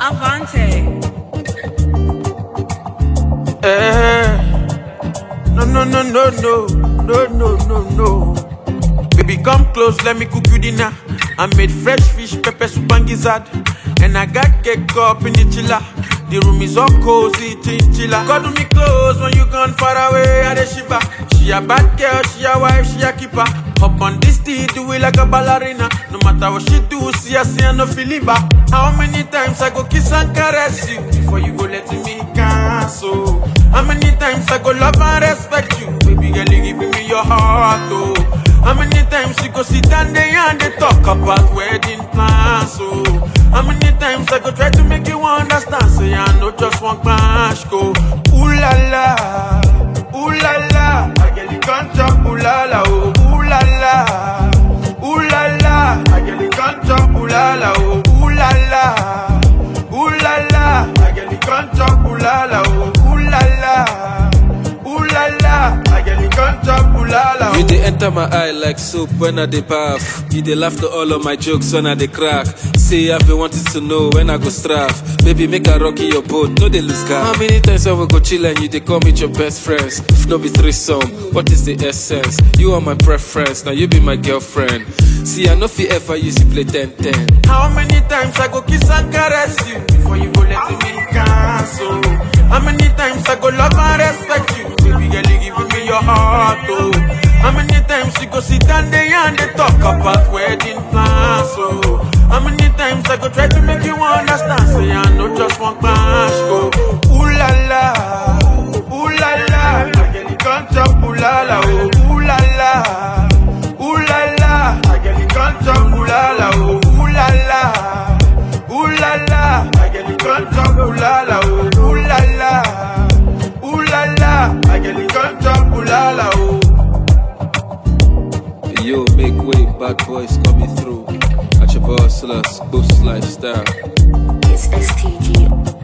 Avante. Eh. No, no, no, no, no, no, no, no, no. Baby, come close, let me cook you dinner. I made fresh fish, pepper soup and gizzard. And I got cake up in the chiller. The room is all cozy, chinchilla. Cuddle me close when you gone far away, I dey shiver. She a bad girl, she a wife, she a keeper. Hop on this tea, do it like a ballerina. No matter what she do, see her, see her, no feeling back. How many times I go kiss and caress you before you go let me cancel? How many times I go love and respect you? Baby girl, you giving me your heart, oh. How many times you go sit down there and they talk about wedding plans, oh. How many times I go try to make you understand, say I know just one clash, go. Ooh la la, ooh la la, I get the contract, ooh la la, oh. Ooh la la, ooh la la, I get the contract, ooh la la, oh. Ooh la la, ooh la la, I get the contract, ooh la la, oh. Ooh la la, ooh la la, I get the contract, ooh la la, You oh. dey enter my eye like soap when I dey bath. You dey laugh to all of my jokes when I dey crack. Say I've been wanting to know when I go straff. Baby, make I rocky your boat, no dey lose car. How many times I will go chill and you dey call me your best friends? If no be threesome, what is the essence? You are my preference, now you be my girlfriend. See, I know fi ever use you play 10-10. How many times I go kiss and caress you before you go let me cancel? How many times I go love and respect you? Baby girl, you giving me your heart, oh. How many times you go sit down there and they talk about wedding plans, oh. How many times I go try to make you understand? Say I know just one clash, go. Ooh la la, ooh la la, I get the contract, ooh la la, oh. Ooh la la. Ooh la la, I get the contract, ooh la la, oh, ooh la la, ooh la la, I get the contract, ooh la la, oh, ooh la la, ooh la la, I get the contract, ooh la la, oh. Yo, make way, bad boys coming through. At your boss, boost lifestyle. It's STG.